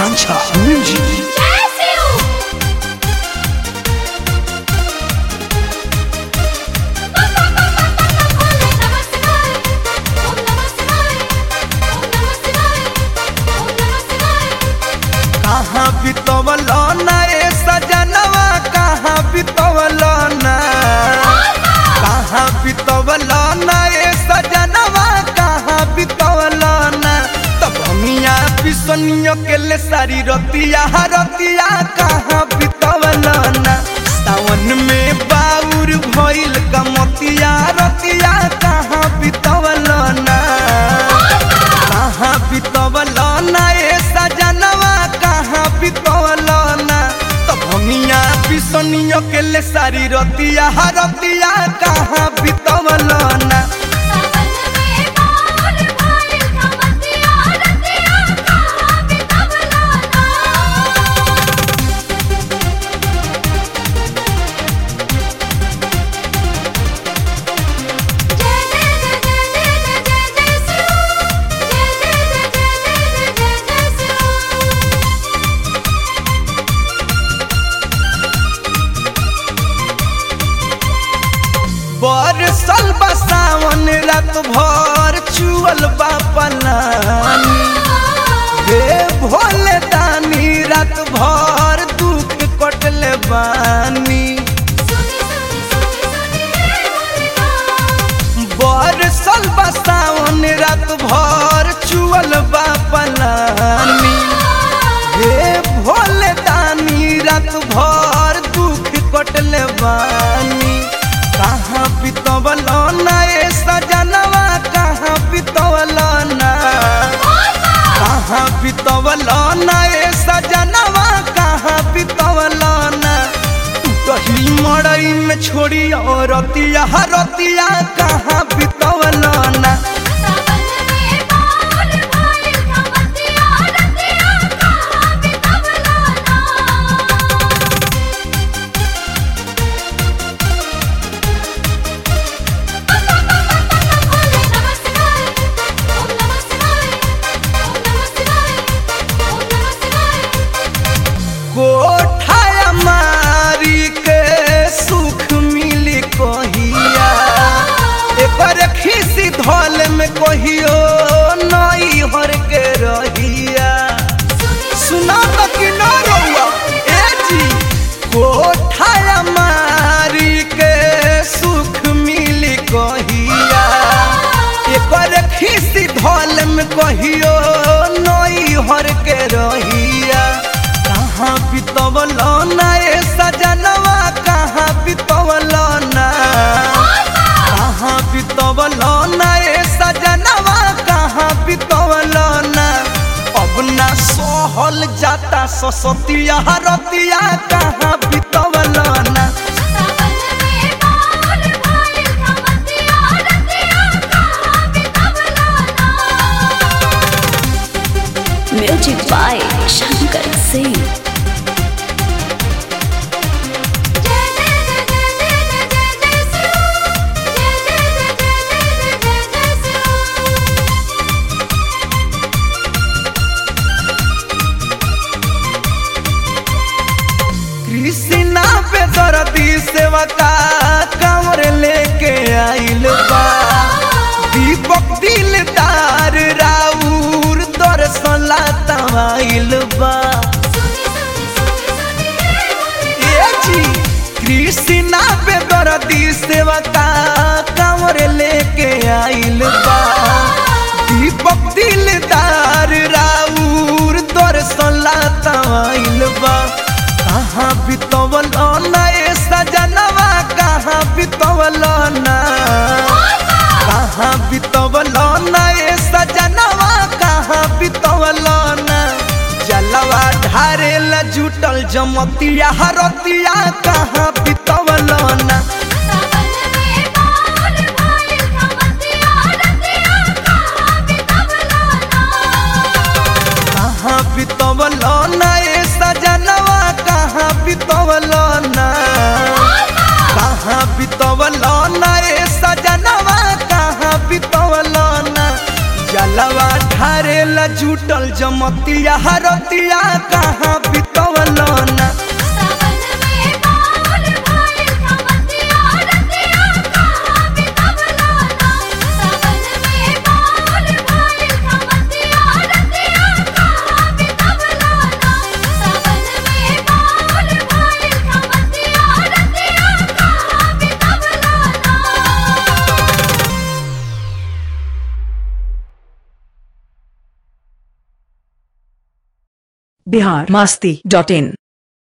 आकांक्षा music कहाँ बितवल ना ए सजनवा कहाँ बितवल ना कहाँ बितवल ना ए सजनवा कहाँ बितवल ना तब हमिया बिसनियो के ले सारी रतिया रतिया कहाँ बितवल ना सावन में बाउर भइल कमतिया रतिया कहाँ बितवल ना कहाँ बितवल ना ए सजनवा कहाँ बितवल ना तब हमिया बिसनियो के ले सारी रतिया रतिया कहाँ बितवल ना बरसल बसावन रात भर चुअल बा पलानी हे भोले दानी रात भर दुख कटले बानी बरसल बसावन रात भर चुअल बा पलानी हे भोले दानी रात भर दुख कटले बानी कहाँ बितवल ना ए सजनवा कहाँ बितवल ना कहाँ बितवल ना ए सजनवा कहाँ बितवल ना कही मड़ई में छोड़ी और रतिया रतिया कहाँ बितवल ना कोठाया मारी के सुख मिली कहिया एकर खिसी धल में कहियो नई हर के रहिया सुना तो कि न रहुआ ए जी कोठाया मारी के सुख मिली कहिया एकर खिसी धल में कहियो नई हर के रहिया कहाँ बितवल ना ए सजनवा कहाँ बितवल ना कहाँ बितवल ना ए सजनवा कहाँ बितवल ना अब ना सहल जाता ससतिया रतिया कहाँ बितवल ना म्यूजिक बाय शंकर सिंह कृष्णा पे दर्दी सेवा का कंवर लेके आइल बा दीपक दिलदार राउर दर्शन लाइल बा ए जी कृष्णा पे दर्दी सेवा का कंवर लेके आइल बा दीपक दिलदार राउर दर्शन लाइल बा कहाँ बितवल ना ए सजनवा कहाँ बितवल ना कहाँ बितवल ना ए सजनवा कहाँ बितवल ना जलवा ढारेला जुटल जमतिया हरतिया कहाँ बितवल ना कहाँ बितवल ना ए सजनवा कहाँ बितवल ना कहाँ बितवल ना ए सजनवा कहाँ बितवल ना जलवा ढारेला जुटल जमतिया हरतिया कहाँ बितवल ना सावन में बाल भाई खमतिया रतिया कहाँ बितवला ना सावन में बाल भाई खमतिया रतिया कहाँ बितवला ना सावन में बाल भाई खमतिया रतिया कहाँ बितवला ना बिहार मास्ती डॉट इन